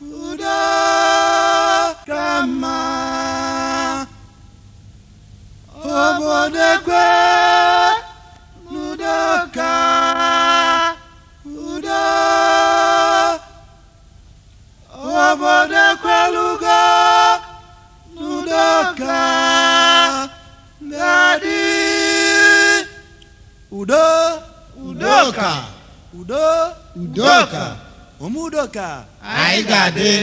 udo ka mma obodo ekwe n'udo ka udo obodo ekwelugo n'udo ka ga-adị udo udoka udo udoka ụmụ udoka anyị ga-adị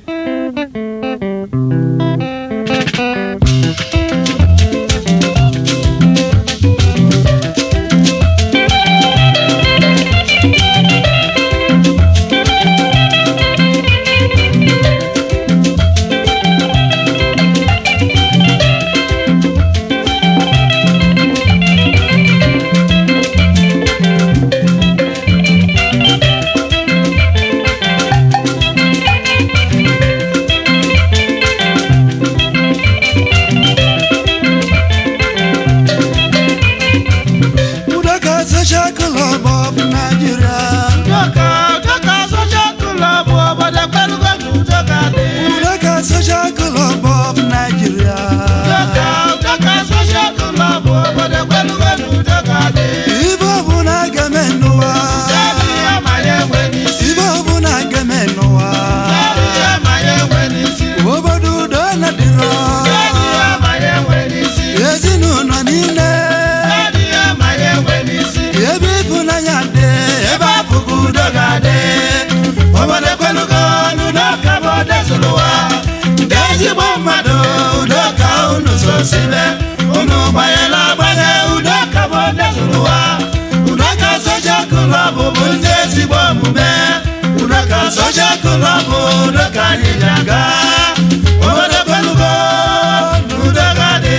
udoka social club of nigeria udoka udoka social club obodo ekwelugo na udoka dị udoka social club of nigeria udoka udoka social club obodo ekwelugo na udoka dị ibe ọbụla ga-eme n'ụwa Kedu ihe ma ya enwe n'isi ibe ọbụla ga-eme n'ụwa Kedu ihe ma ya enwe n'isi obodo udo na-adịrọ Kedu ihe ma ya enwe n'isi ezinụlọ niile Kedu ihe ma ya enwe n'isi ebe ịfụnanya dị ebe afụgo udo ga-adị obodo ekwelugo na udoka bụ odezụrụ ụwa ndị ezigbo mmadụ udoka unu sosibe unu gbanyela agbanye udoka bụ odezụrụ ụwa udoka soja klọb bụ ndị ezigbo omume udoka soja klọb udoka anyị ji aga obodo ekwelugo na udoka dị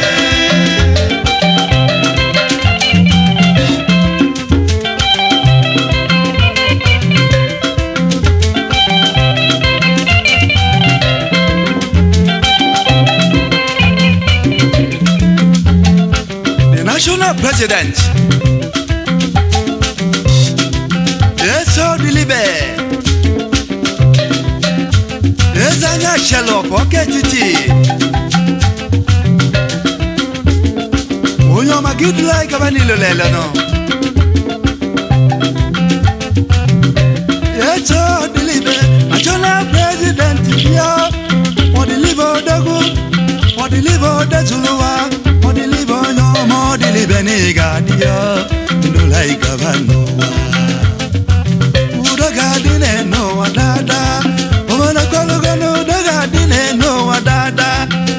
the national president eso dilibe eze anya shelop ọka etiti onye ọma gị duru anyị gaba n'ilo lele nọ eso dilibe national president bịa ọdịlibe odogwu ọdịlibe odezuluwa ọdịlibe onye ọma ọdịlibe na ị ga-adị ya ndụla ị gaba n'ụwa udo ga-adị n'ụwa daadaa obodo kwalogo na udo ga-adị n'ụwa daadaa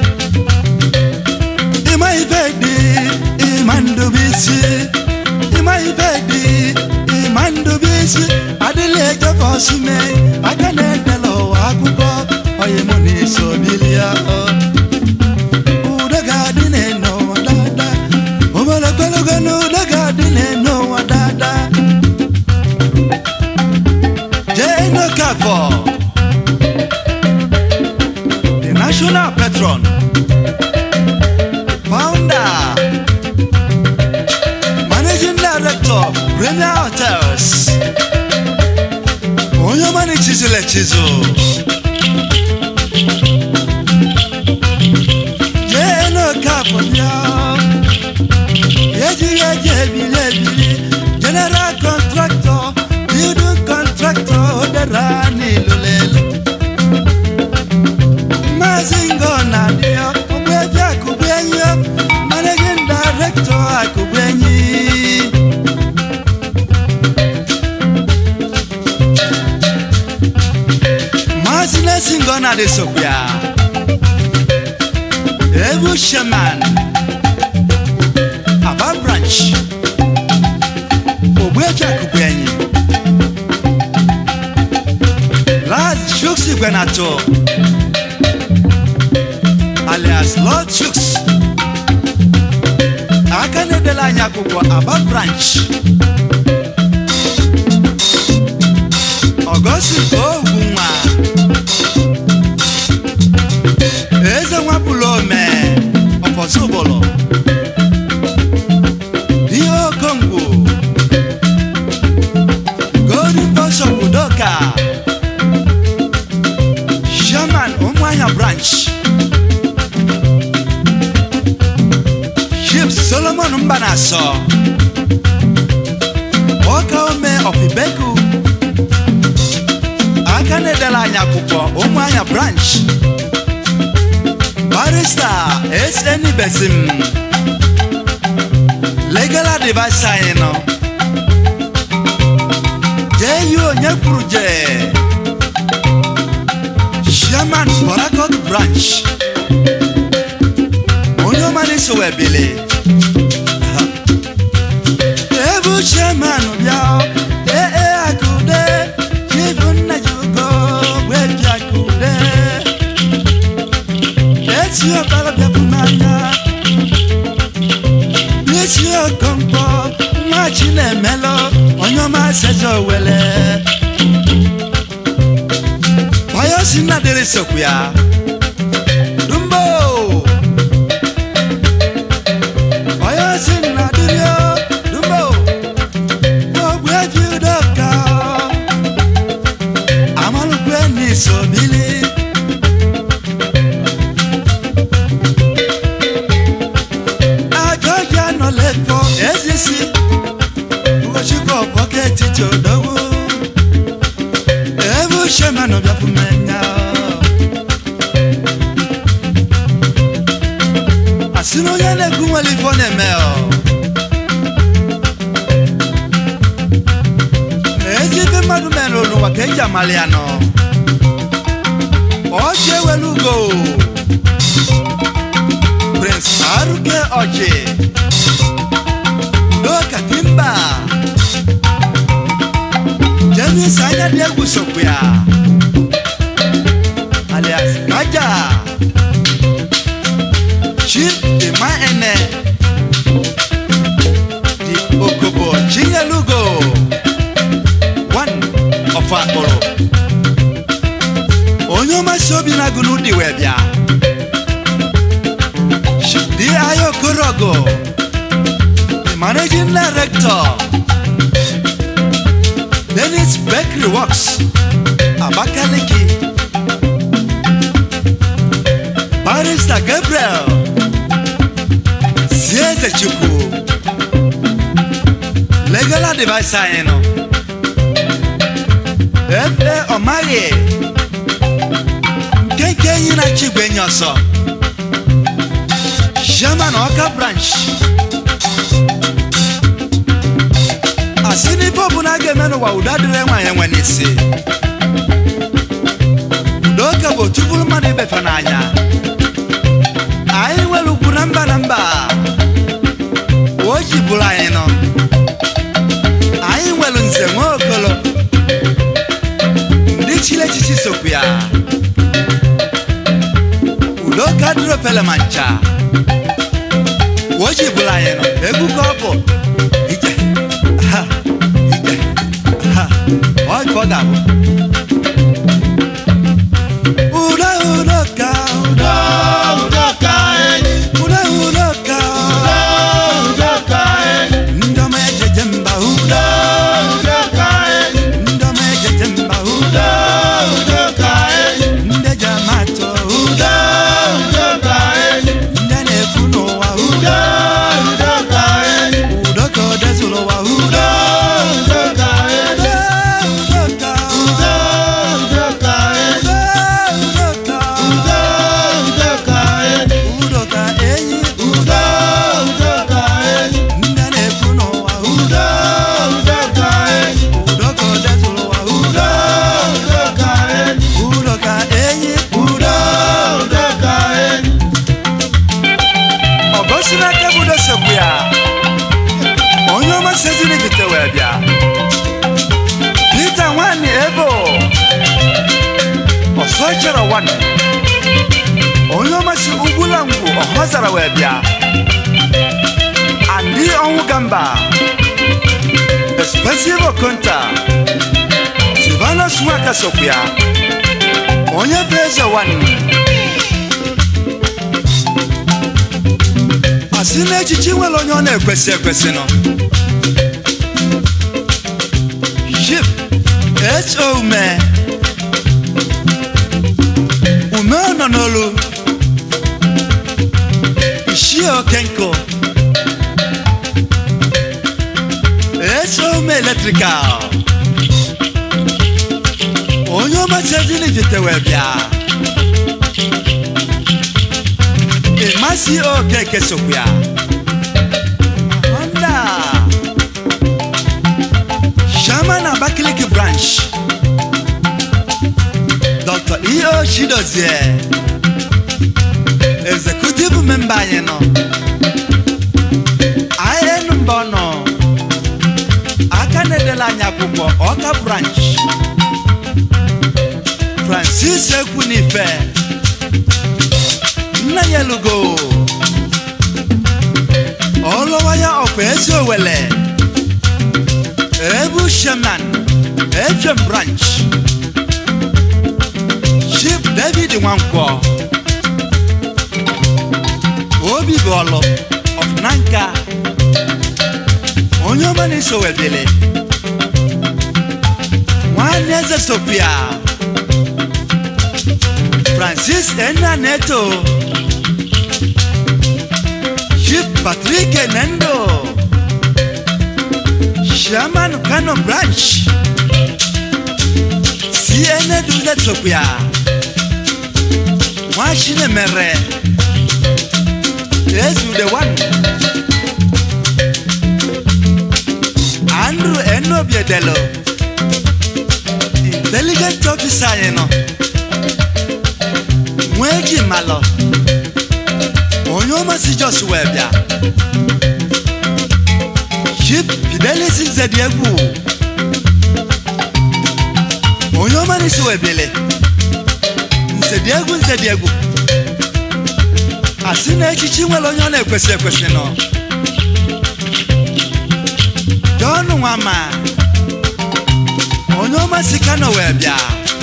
ịma ife dị ịma ndụbisi ịma ife dị ịma ndụbisi adịla ejefe ọsụme aka na-edela ụwa akwụkwọ onye mụ na iso bilia udo ga-adị n'ụwa daadaa obodo kwalogo na udo ga-adị n'ụwa daadaa Jane Okafor, the national patron, founder, managing director, Premier Hotels, onye ọma na-echizula echizu. Jane Okafor bịa, ejighị eji ebili ebili, general contractor, building contractor, dara n'ilulelu. Maazị Ngọna dị ya, Ogbuefi Akụbenyi ya, managing director Akụbenyi. Maazị Nesi Ngọna dị sokwa ya. Ebu Shaman, Aba branch, Ogbuefi Akụbenyi. Laz Chuks Igwenato alias Lord Chuks aka na-edela anyị akwụkwọ Aba branch Ọgọstin Ogwunwa Eze nwapụlụ ome ọfọsụbụlụ ihe okongwu Golden Bishop Udoka mba na-asọ ọka ome ọfibeku aka na-edela anyị akwụkwọ ụmụ anya branch barista sn besim legal advice anyị nọ jee yi onye kwuru jee chairman borakot branch onye ọmara isowe ebili ebu chairman bịa ee akụde chibu nna ji ugo gwebi akụde esi ọbara bịapụ n'anya n'isi okonkwo nwa chi na-emelụ onye ọma seze owele onye si nna dịrị sokwu ya dumbo onye si nna dịrị o dumbo ogbu ebi udoka amalụkwe n'isobili agọghị anọlekọ ezisi ugochukwu ọbọka etiti odogwu ebe ushemanụ bịafumenya asị na onye na-ekwu nwere ife ọ na-eme ọ ezi ife mmadụ mere n'ụwa ka eji amali ya nọ ọchị ewelu ugo prince aruke ọchị udoka timba james anya dị egwu sokwu ya alias kaja chief ima ene di okobo chinyelugo one of akpụrụ onye ọmasị obi na-agụ n'ụdị wee bịa di ayo korogo the managing director Dennis Bakery Works Abakaliki Barrister Gabriel Sieze Chukwu Legal advice anyị nọ Efe Ọmaghị Nkeke enyi na Chigwe enyi ọsọ Chairman Ọka Branch asị n'ife ọbụla a ga-eme n'ụwa udo adịrị nwaanyị enwe n'isi udoka bụ otu bụrụ mmadụ ibefe n'anya anyị nwere ugwu na mba na mba o ji bụrụ anyị nọ anyị nwere nze nwa okolo ndị chiri echichi sokwu ya udoka dịrị ofele ma ncha o ji bụrụ anyị nọ egwu ka ọ bụ ije ha ije ha ọ ka ọ ga-abụ udo udoka udo Udoka enyi, udo udoka Udoka enyi, ndị ọma ejeje mba udo Udoka enyi, ndị ọma ejeje mba udo Udoka enyi, ndị eji amatụ udo Udoka enyi, ndị na-ekwu n'ụwa udo Udoka enyi, udo ka o dezuru ụwa udo Udoka enyi, udo udoka Udoka enyi, udo udoka Udoka enyi, udoka enyi Udo Udoka enyi, ndị na-ekwu n'ụwa udo Udoka enyi, udo ka o dezuru ụwa udo Udoka enyi, udoka enyi udo Udoka enyi, ọgosi n'aka bụ dosekwu ya onye ọma seziri bite wee bịa pita nwanyị ebo ọsọ chere nwanne onye ọma si ugwula ngwu ọhọzara wee bịa andị ọnwụ gamba expensive okonta silvanus nwaka sokwu ya onye bụ eze nwanne asị n'echichi nwere onye ọ na-ekwesị ekwesị nọ ship ho ume ume ọ nọ n'olu ishie okenko electrical onye ọmachajini jitewe bịa ịmasị okeke sokwu ya honda shaman abakaliki branch dr eo chidozie executive member anyị nọ in mbọ nọ aka na-edela anyị akwụkwọ ọka branch francis ekwunife nna ya lugo ọlụwaya ọkwa ezi owele ebu shaman efem branch chief david nwankwọ obi bụ ọlụ ọfụnanka onye ọma na-eso webele nwanne eze sofia francis enna neto chief patrick nendo shaman kano branch cna duze sofia nwachine mere ezu the one andrew enobiedelo intelligent officer anyị nọ nwee ji malọ onye ọmasị jos wee bịa chief fidelis nzedi egwu onye ọmarịsị wee bịele nzedi egwu nzedi egwu asị na echichi nwere onye ọ na-ekwesị ekwesị nọ John Nwama onye ọma si Kano wee bịa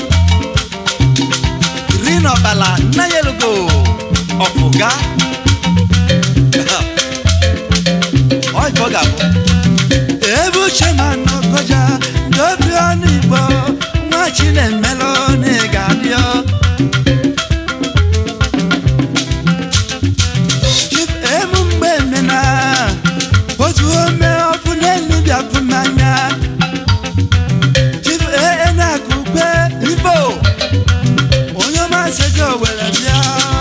Green Ọbala nna ya elugo ọpụga ọ ife ọ ga-abụ ebe uche ma nọkọja dobi ọnụ Igbo nwa Chinemelụ na ị ga-adịọ Chief emu mgbe mena otu ome ọkụ n'elu bịapụ n'anya Chief ee na-akụkwe Igbo onye ọma sezi owere bịa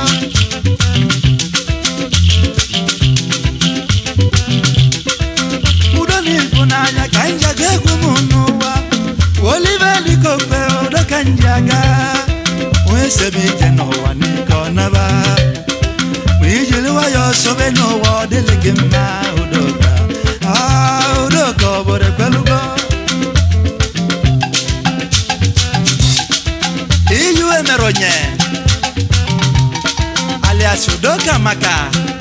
udo na ịfụnanya ka nja ga-egwu m n'ụwa Oliver Likokwe udo ka nji aga onye sebe ije n'ụwa n'ike ọ naba ma ijiri nwayọọ sobe n'ụwa ọ dịlị gị mma udoka Ah, udoka obodo ekwelugo iyu emere onye alias udoka maka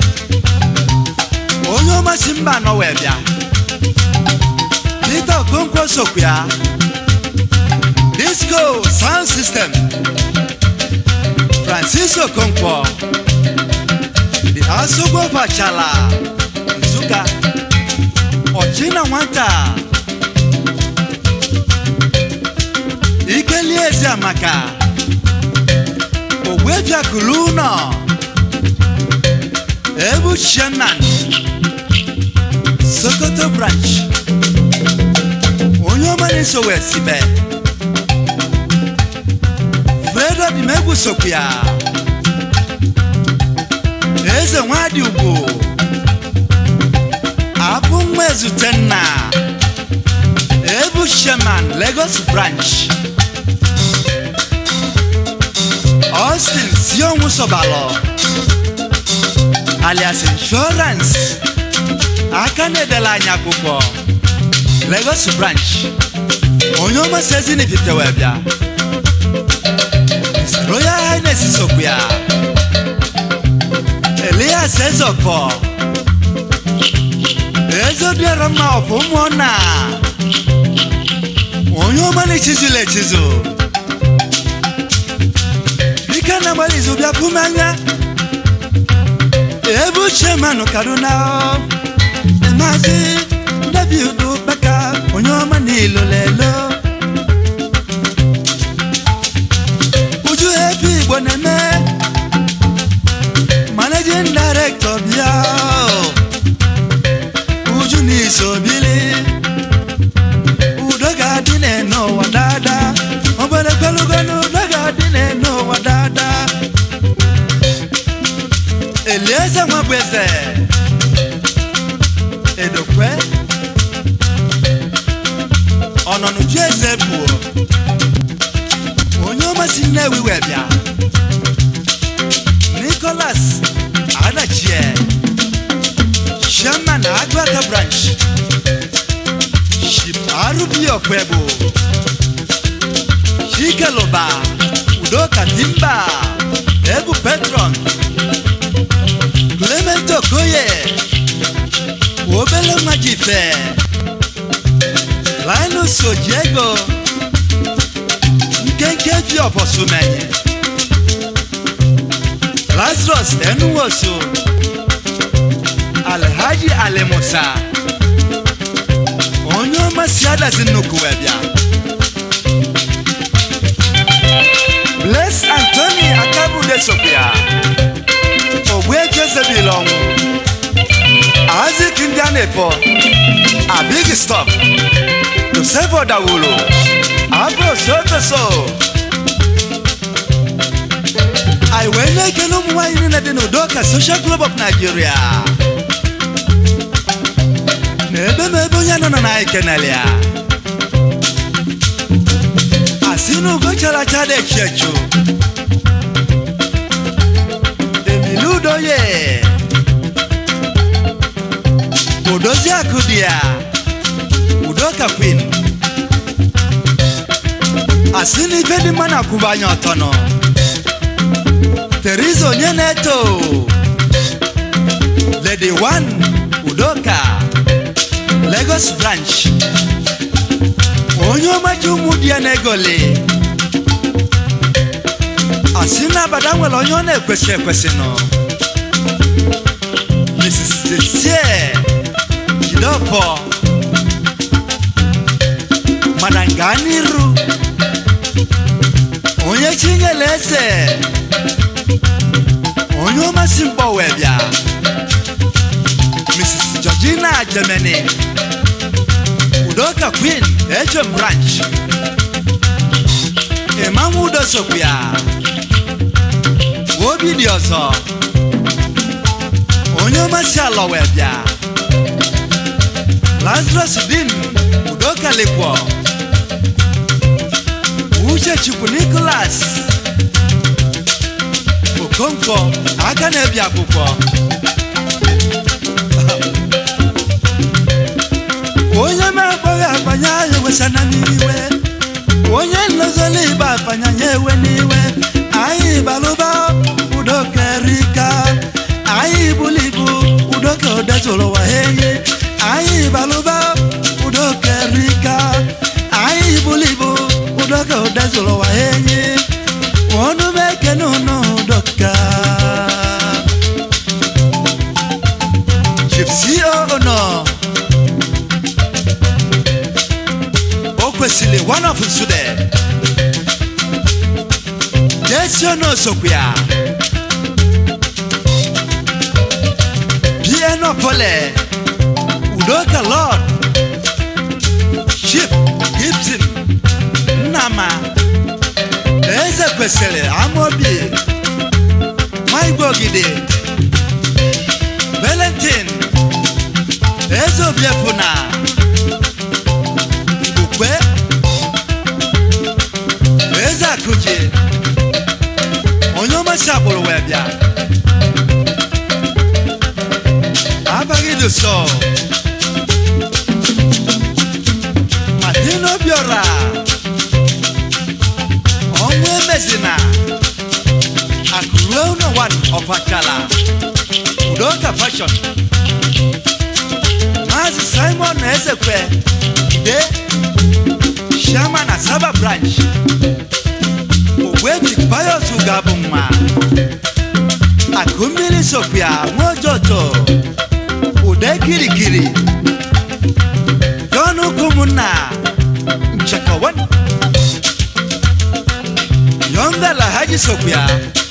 onye ọmasị mba anọ wee bịa Peter Okonkwo sokwu ya disco sound system Francis Okonkwo the asogbo fachala Nsụka ọchịna nwata ikeli ezi amaka ogbebiakulu ụnọ ebu chairman sokoto branch onye ọma na-eso wee sibe fredo dimegwu sokwu ya eze nwadị ugwu abụ nwa ezute nna ebu shaman lagos branch austin sionwu sobalọ alias insurance aka na-edela anyị akwụkwọ lagos branch onye ọma sezinifitewe bịa His royal highness sokwu ya elias ezọkọ ezobiara mma ọfụ ụmụnna onye ọma na-echizula echizu dike na gbara izu bịa pụ m anya ebe uche manụ kaduna maazị david baka onye ọma na ilolelo uju efe igbo na-eme managing director bịa uju n'iso bili eze buo onye ọmasị nnewi wee bịa nicholas adachie chairman agụata branch ship arubi ọkwebo chikeluba udoka timba ebu petron clement okoye obele nwa jife linus ojiego nkenke fi ọbọsumenye lazarus enuwoso alhaji alimusa onye ọma si adazi nnukwu wee bịa bles antoni akabude sopia ogbu ejezebil ọnwụ azik ndị a na-efọ abig stop joseph odawulu abro sotoso anyị wee na-ekele ụmụ nwaanyị niile dị n'udoka social club of nigeria na ebe m ebe onye nọ na anyị kenele ya asị na ugo chara acha dị echi echu emili udoye odozi akụ dị ya udoka queen asị na ife dị mma na-akwụba anya ọtọ nọ Teresa onye na-eto Lady One Udoka Lagos branch onye ọmaji ụmụ di ya na-egoli asị na abada nwere onye ọ na-ekwesị ekwesị nọ Mrs. Jesie Jideofor Madam Ganiru onye chinyere eze onye ọmasị mkpọ wee bịa mrs georgina germany udoka queen hm branch ịmanwụ udo sokwu ya obi dị ọzọ onye ọmasị ala wee bịa lazarus din udoka lekwo uche chukwu nicholas okonkwo aka na-ebi akwụkwọ onye na-akpọghị akpanya ya ewesana n'iwe onye nlozoli ịba akpanya ya ewe n'iwe anyị balụba udokerika anyị bulibu udoka odezụrụ ụwa ha enyi anyị balụba udokerika anyị bulibu udoka odezụrụ ụwa ha enyi ọnụ m ekene ụnụ udoka chipsi ono o kwesịrị one of nsude jesi ono sokwu ya bienopole udoka lord chip gibson nnama eze kwesịrị amobi maigwe ogide valentin eze obiefuna ukwe eze akụji onye ọmasị agbụrụ wee bịa abaghị dụsọ martin obiora ọnwụ emezina akụruo ụlọ wan ọfachala udoka fashion maazị simon na ezekwe ide shama na saba branch ogwebi payos ga-abụ nwa akụ mmiri sokwa nwaojoto ude kirikiri john ụmụnna nchekawan yonga la haji sokwa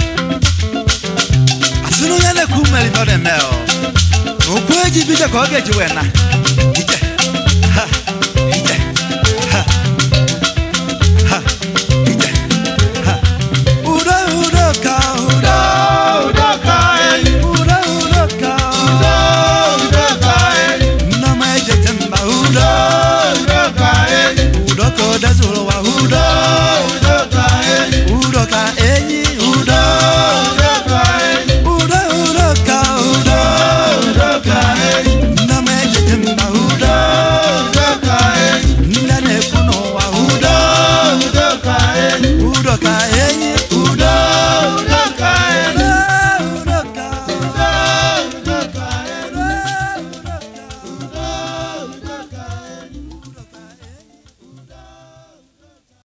asịrị onye na-ekwu mmeri ọ na-eme ọ okwu eji bido ka ọ ga-eji wee na ije ha ije ha ha ije ha udo udo ka udo Udoka enyi, udo udo ka udo, udoka enyi, nneọma ejeje mba udo udoka enyi, udo ka udo udoka